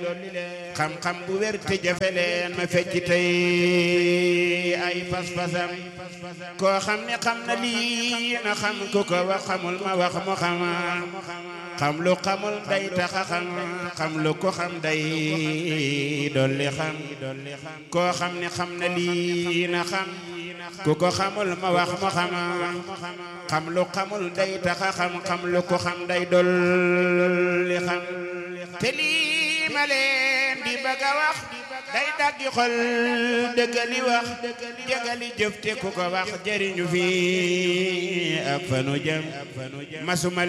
xam-xam bu wér te jafe leen ma fecc tey ay pas-pasam koo xam ne xam na lii na xam ku ko wax xamul ma wax mu xam xam lu xamul day taxa xam xam lu ko xam day dolli xam koo xam ne xam na lii na xam ku ko xamul ma wax mu xam xam lu xamul day taxa xam xam lu ko xam day dolli xam te lii ma leen di bëgg a wax day daggi xol dëggali wax jëgali jëf te ku ko wax jëriñu fi ak fanu jëm masuma